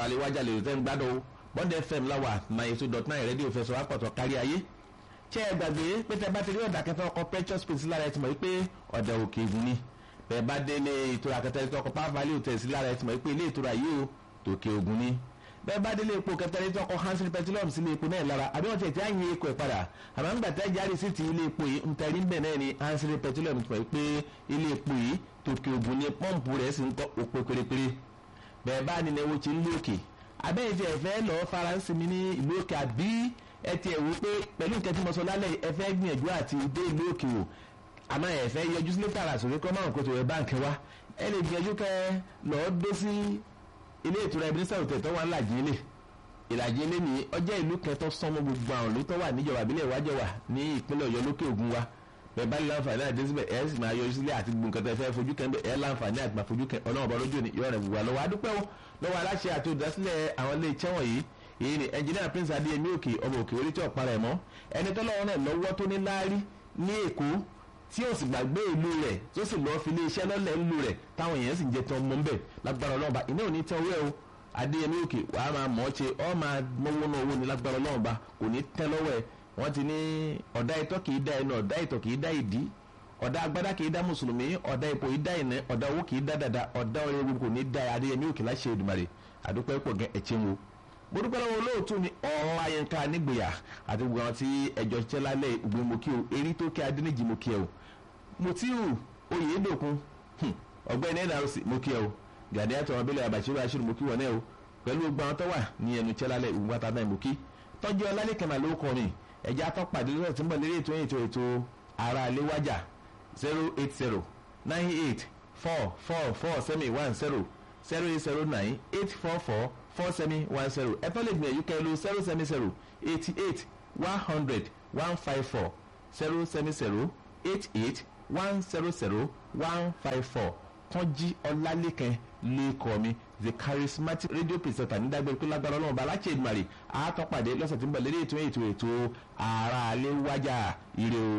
lè wájà lè tẹ́ ń gbádùn o bond fm láwà ninety two dot nine rédíò fẹsọ̀ wá pọ̀tọ̀ kárí ayé ṣé ẹ gbàgbé pé tẹ bá ti rí ọ̀dà kẹfẹ́ ọkọ̀ precious space lára ẹ ti mọ̀ wípé ọ̀dà òkè ìgùn ni bẹ́ẹ̀ bá dé ilé ìtura kẹtẹ́ tí ọkọ̀ power value tẹ̀ sí lára ẹ ti mọ̀ wípé ilé ìtura yìí o tòkè ògùn ni bẹ́ẹ̀ bá délé epo kẹtẹ́ tí ọkọ̀ hansen petroleum sí ilé epo náà lára àbí wọ́n ti ti àyìn epo ẹ̀ padà àmọ́ nígbà tẹ́ jáde sí ti ilé epo yìí ntẹ̀rí ń bẹ̀ náà ni hansen petroleum ti mọ̀ wípé ilé epo yìí tòkè ògùn ni pọ́ǹpù rẹ̀ sì ń kọ́ òpó pérépéré bẹ́ẹ̀ bá ní ẹwọ́ ti ń lé òkè abẹ́yẹ tí ẹ fẹ́ lọ faransé mi ní ìlú òkè àbí ẹ tiẹ̀ wò pé pẹ̀lú nǹkan tí mo sọ lálẹ́ ẹ fẹ́ gbìyànjú àti dé ìlú òkè wò àmọ́ ẹ fẹ́ yọjú sílé tààrà sórí kọ́ márùn kó tó rẹ báǹkì wá ẹ lè gbìyànjú kẹ lọ́ọ́ dé sí ilé ìtura ebenezer hotel tó wà ńlájì ilé ìlàjì ilé ní ọjọ́ ìlú kẹtọ́ sọmọ gbogbo àwọn ìlú tó wà níjọba ìbílẹ̀ ìwájọ wà ní ìpínlẹ̀ ọ̀yọ́ lókè ògùn wa bẹ́ẹ̀ bá láǹfààní àti dẹ́síbẹ̀ ẹ̀ sì máa yọjú sílé àti gbogbo nǹkan tẹ́ fẹ́ fojú kẹ́ ẹ̀ láǹfààní àti máa fojú kẹ́ ọlọ́run ọba lójú ni yọ̀ọ́ rẹ̀ gbogbo àlọ́wọ́ adúpẹ́ o lọ́wọ́ aláṣẹ àti olùdásílẹ̀ àwọn ilé iṣẹ́ wọ̀nyí èyí ni ẹnjìnìà prince adéyẹmí òkè ọmọ òkè orí tí ọ̀pá rẹ̀ mọ́ ẹni tọ́lọ́wọ́ náà lọ́wọ́ tó ní láárí ní èkó tí ó sì gbàgbé ìlú rẹ̀ tó sì lọ́ọ́ fi ilé iṣẹ́ lọ́lẹ̀ ìlú rẹ̀ táwọn èèyàn sì ń jẹ tán mọ́ ń bẹ̀ lágbára ọlọ́ọ̀ba iná ò ní tẹ́ owó ẹ̀ o adéyẹmí òkè wàá máa mọ̀ ọ́ ṣe ọ́ máa mọ́wó náà owó ní lágbára ọlọ́ọ̀ba kò ní tẹ́ lọ́wọ́ ẹ̀ wọ́n ti ní ọ̀dà ìtọ́ kì í dá ẹnu ọ̀dà ìtọ̀ kì í dá ìdí ọ̀dà agbádá kì í dá mùsùlùmí ọ̀dà ipò yìí dá ìní ọ̀dà owó kì í dá dada ọ̀dà ọ̀rẹ́ gbogbo ní dá adéyẹmí òkè láṣẹ Èdùmàrè àdúpẹ́ pọ̀ gẹ́ ẹ̀chẹ́ wo mo dúpẹ́ lọ́wọ́ olóòtú ni ọ̀rọ̀ ayẹnká nígbèyà àti gbogbo àwọn tí ẹjọ́ ṣiṣẹ́ lálẹ́ ìgbìmọ̀ mo kí o erí tó kí adéníjì mo kí ẹ o Mutiu Oyèdòkun ọ̀gbẹ́ni nrc mo kí ẹ o gàdé àtọ̀ abẹ́lẹ̀ àbàṣírò àṣírí mo kí wọn náà o pẹ̀lú gbogbo àwọn tó wà ní ẹnu ṣẹ́ lálẹ́ ìgbìmọ̀ àtàdá mo kí tọ́jú ọlálẹ́kẹ̀mà ló kọrin ẹ̀jẹ̀ atọ́pàdé lọ́sẹ̀ tí ń bọ̀ lérí ètò ètò ètò ara àléwájà zero eight zero nine eight four four four seven one zero zero eight zero nine eight four four four seven one zero ẹ tọ́ lè gbìyànjú kẹ́ ló zero seven zero eighty eight one hundred one five four zero seven zero eight eight one zero zero one five four kánjí ọlálẹ́kẹ́ lẹ́kọ̀ọ́ mi the charismatic radio presenter nídàgbẹ́ pé lágbára ọlọ́run bá aláṣẹ ìdùmarè àátọ́pàdé lọ́sẹ̀ tí ń bọ̀ lérí ètò ètò ètò ara alẹ́ wájà ire o.